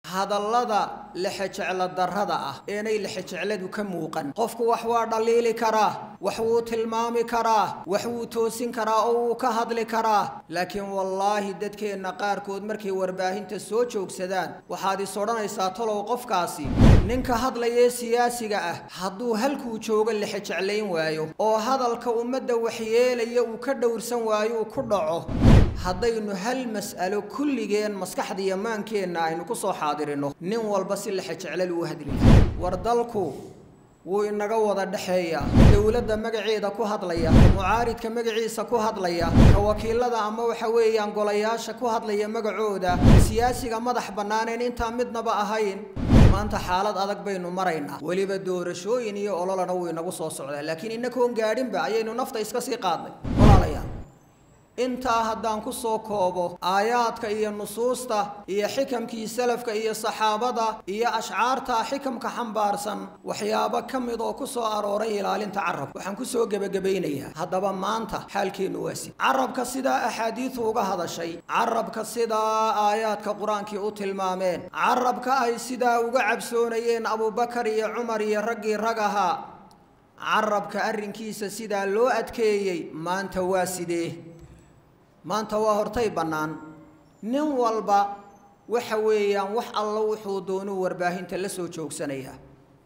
hadallada lexejeclo darrada ah eenay lexejecladu ka muuqan qofku wax waa dhaliili karaa wax wuu tilmaami karaa wax wuu toosin karaa oo wuu ka hadli karaa laakiin wallaahi dadkeenna qaarkood markay warbaahinta soo joogsadaan waxaad is odhanaysaa talow qofkaasi ninka hadlayee siyaasiga ah hadduu halkuu joogo lexejeclayn waayo oo hadalka ummadda waxyeelaya uu ka dhowrsan waayo uu ku dhaco haddaynu hal mas'alo kulligeen maskaxda iyo maankeenna aynu ku soo xaadirino nin walba si lexejeclal uu hadli war dalku wuu inaga wada dhexeeyaa dowladda magaceeda ku hadlaya mucaaridka magaciisa ku hadlaya ka wakiilada ama waxa weeyaan golayaasha ku hadlaya magacooda siyaasiga madax bannaaneen intaa midnaba ahayn maanta xaalad adag baynu maraynaa weliba doorashooyin iyo ololana wuu inagu soo socdaa laakiin inakoon gaadhinba ayaynu nafta iska sii qaadnay walaalayaal intaa haddaan ku soo koobo aayaadka iyo nusuusta iyo xikamkii salafka iyo saxaabada iyo ashcaarta xikamka xambaarsan waxyaabo ka mid oo ku soo arooray ilaalinta carabka waxaan kusoo gebagabaynayaa haddaba maanta xaalkeennu waasi carabka sidaa axaadiidu uga hadashay carabka sidaa aayaadka qur-aankii u tilmaameen carabka ay sidaa uga cabsoonayeen abubakar iyo cumar iyo raggii rag ahaa carabka arrinkiisa sidaa loo adkeeyey maanta waa sidee maanta waa hortay bannaan nin walba waxa weeyaan wax alla wuxuu doonuu warbaahinta la soo joogsanayaa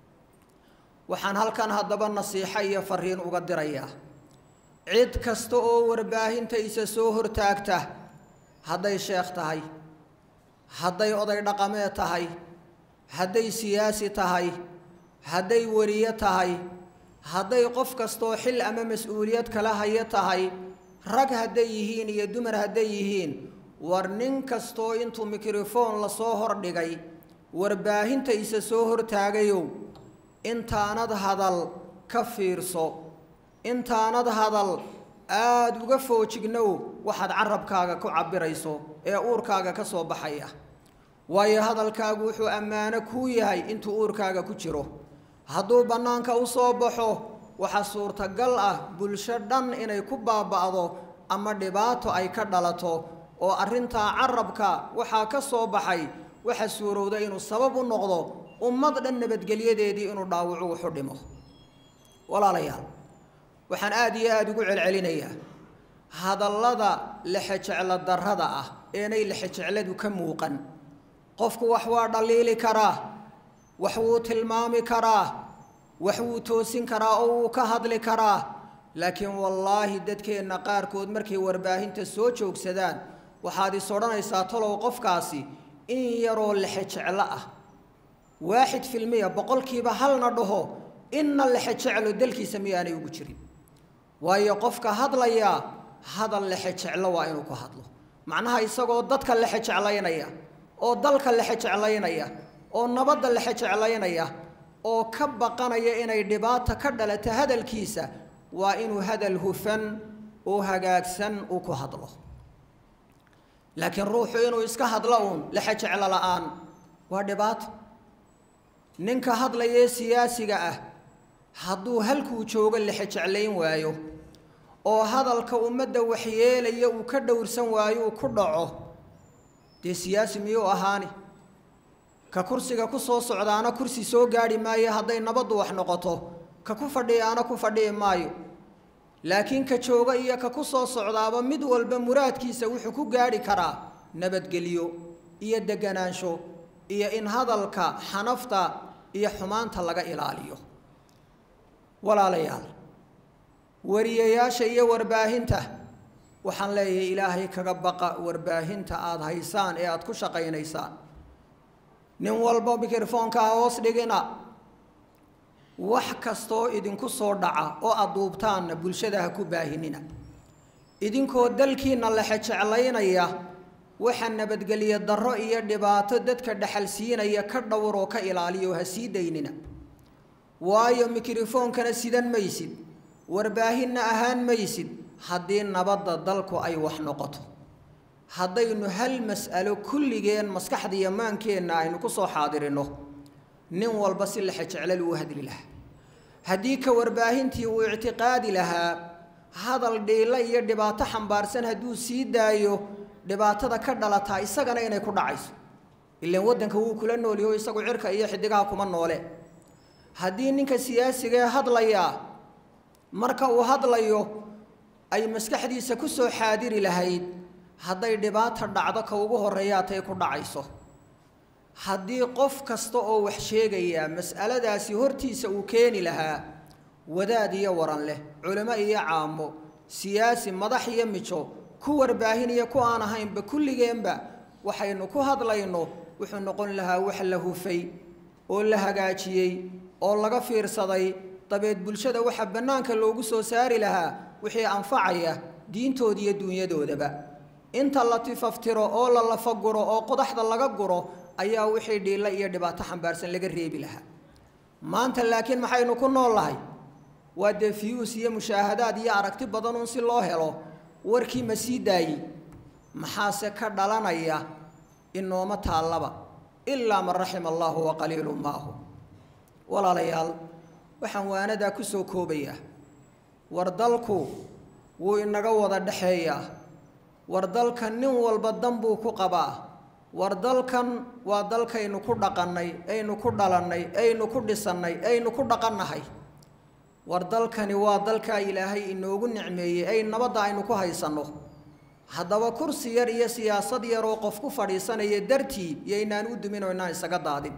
waxaan halkan haddaba nasiixo iyo fariin uga dirayaa cid kasta oo warbaahinta isa soo hortaagta hadday sheekh tahay hadday oday dhaqameed tahay hadday siyaasi tahay hadday weriye tahay hadday qof kastoo xil ama mas-uuliyad kala hayo tahay rag hadday yihiin iyo dumar hadday yihiin war nin kastoo intuu mikrofoon lasoo hordhigay warbaahinta isa soo hortaagayow intaanad hadal ka fiirso intaanad hadal aada uga foojignow waxaad carabkaaga ku cabbirayso ee uurkaaga ka soo baxaya waayo hadalkaagu wuxuu ammaano kuu yahay intuu uurkaaga ku jiro hadduu bannaanka u soo baxo waxaa suurtagal ah bulsho dhan inay ku baaba'do ama dhibaato ay ka dhalato oo arrintaa carabka waxaa ka soo baxay waxa suurowda inuu sabab u noqdo ummad dhan nabadgelyadeedii inuu dhaawacu wuxu dhimo walaalayaal waxaan aada iyo aada ugu celcelinayaa hadallada lexejeclo darrada ah eenay lexejecladu ka muuqan qofku wax waa dhaliili karaa wax wuu tilmaami karaa wax wuu toosin karaa oo wuu ka hadli karaa laakiin wallaahi dadkeenna qaarkood markay warbaahinta soo joogsadaan waxaad is odhanaysaa talow qofkaasi in yaroo lexejeclo ah waaxid filmiya boqolkiiba halna dhaho inna lexejeclo dalkiisa miyaanay ugu jirin waayo qofka hadlayaa hadal lexejeclo waa inuu ku hadlo macnaha isagoo dadka lexejeclaynaya oo dalka lexejeclaynaya oo nabadda lexejeclaynaya oo ka baqanaya inay dhibaato ka dhalato hadalkiisa waa inuu hadal hufan oo hagaagsan uu ku hadlo laakiin ruuxu inuu iska hadlo uun lexejeclo la-aan waa dhibaato ninka hadlayee siyaasiga ah hadduu halkuu joogo lexejeclayn waayo oo hadalka ummadda waxyeelaya uu ka dhowrsan waayo uu ku dhaco dee siyaasi miyuu ahaani ka kursiga ku soo socdaana kursi soo gaadhi maayo hadday nabaddu wax noqoto ka ku fadhiyaana ku fadhiyi maayo laakiin ka jooga iyo ka ku soo socdaaba mid walba muraadkiisa wuxuu ku gaadhi karaa nabadgelyo iyo deganaansho iyo in hadalka xanafta iyo xumaanta laga ilaaliyo walaalayaal wariyayaasha iyo warbaahinta waxaan leeyahay ilaahay kaga baqa warbaahinta aada haysaan ee aada ku shaqaynaysaan nin walba mikrofoonkaa hoos dhigina wax kastoo idinku soo dhaca oo aada duubtaanna bulshada ha ku baahinina idinkoo dalkiinna lexejeclaynaya waxa nabadgelyo darro iyo dhibaato dadka dhexal siinaya ka dhowr oo ka ilaaliyo ha sii daynina waayo mikrofoonkana sidan maysid warbaahinna ahaan maysid haddii nabadda dalku ay wax noqoto haddaynu hal mas'alo kulligeen maskaxda iyo maankeenna aynu ku soo xaadirino nin walba si lexejeclal uu hadli lahaa haddii ka warbaahintii uu ictiqaadi lahaa hadal dhiilo iyo dhibaato xambaarsan hadduu sii daayo dhibaatada ka dhalataa isagana inay ku dhacayso ilaan waddanka wuu kula noolyaho isagu cirka iyo xidigaha kuma noole haddii ninka siyaasigaee hadlayaa marka uu hadlayo ay maskaxdiisa ku soo xaadiri lahayd hadday dhibaata dhacdo ka ugu horreeyaa tay ku dhacayso haddii qof kasta oo wax sheegayaa mas'aladaasi hortiisa uu keeni lahaa wadaad iyo waran leh culimo iyo caamo siyaasi madax iyo mijo ku warbaahin iyo ku aan ahaynba kulligeenba waxaynu ku hadlayno wuxuu noqon lahaa wax la hufay oo la hagaajiyey oo laga fiirsaday dabeed bulshada waxa bannaanka loogu soo saari lahaa wixii anfacaya diintooda iyo dunyadoodaba inta la tifaftiro oo la lafaguro oo qodaxda laga guro ayaa wixii dhiilla iyo dhibaato xambaarsan laga reebi lahaa maanta laakiin maxaynu ku nool lahay waa dee fiyuus iyo mushaahadaad iyo aragti badanuun si loo helo warkii ma sii daayey maxaase ka dhalanaya inooma taallaba ilaa man raxima allaahu wa qaliilu maahu walaalayaal waxaan waanadaa ku soo koobayaa war dalku wuu inaga wada dhexeeyaa war dalkan nin walba dan buu ku qabaa war dalkan waa dalkaynu ku dhaqannay aynu ku dhalannay aynu ku dhisannay aynu ku dhaqannahay war dalkani waa dalkaa ilaahay inoogu nicmeeyey ay nabadda aynu ku haysanno haddaba kursi yar iyo siyaasad yar oo qof ku fadhiisanaya dartii iyoynaan u dumin oo inaan isaga daadin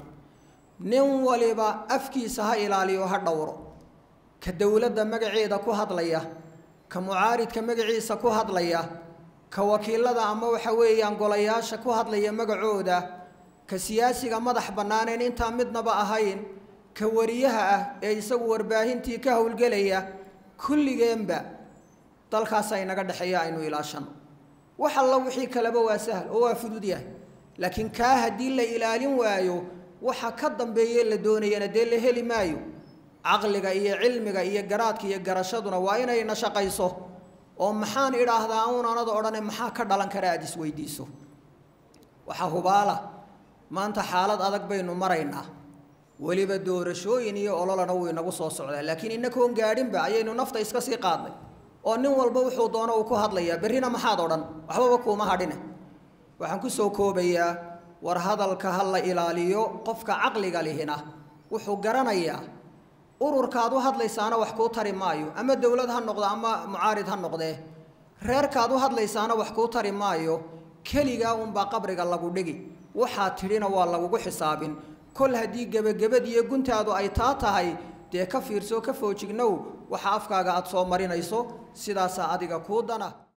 nin waliba afkiisa ha ilaaliyo ha dhowro ka dowladda magaceeda ku hadlaya ka mucaaridka magaciisa ku hadlaya ka wakiilada ama waxa weeyaan golayaasha ku hadlaya magacooda ka siyaasiga madax bannaaneen intaa midnaba ahayn ka wariyaha ah ee isagu warbaahintii ka howlgelaya kulligeenba dalkaasa inaga dhexeeya aynu ilaashano wax alla wixii kaleba waa sahal oo waa fudud yahay laakiin kaa haddii la ilaalin waayo waxa ka dambeeye la doonayana dee la heli maayo caqliga iyo cilmiga iyo garaadka iyo garashaduna waa inayna shaqayso oo maxaan idhaahdaa uunanada odhane maxaa ka dhalan kara aada isweydiiso waxaa hubaala maanta xaalad adag baynu maraynaa weliba doorashooyin iyo ololana wuu inagu soo socdaa laakiin inakoon gaadhinba ayaynu nafta iska sii qaadnay oo nin walba wuxuu doono uu ku hadlayaa berrina maxaad odhan waxbaba kuuma hadhine waxaan ku soo koobayaa war hadalka ha la ilaaliyo qofka caqliga lihina wuxuu garanayaa ururkaad u hadlaysaana wax kuu tari maayo ama dowlad ha noqdo ama mucaarid ha noqdee reerkaad u hadlaysaana wax kuu tari maayo keligaa unbaa qabriga lagu dhigi waxaad tidhina waa lagugu xisaabin kol haddii gebagabad iyo guntaadu ay taa tahay dee ka fiirso ka foojignow waxa afkaaga aada soo marinayso sidaasaa adiga kuu dana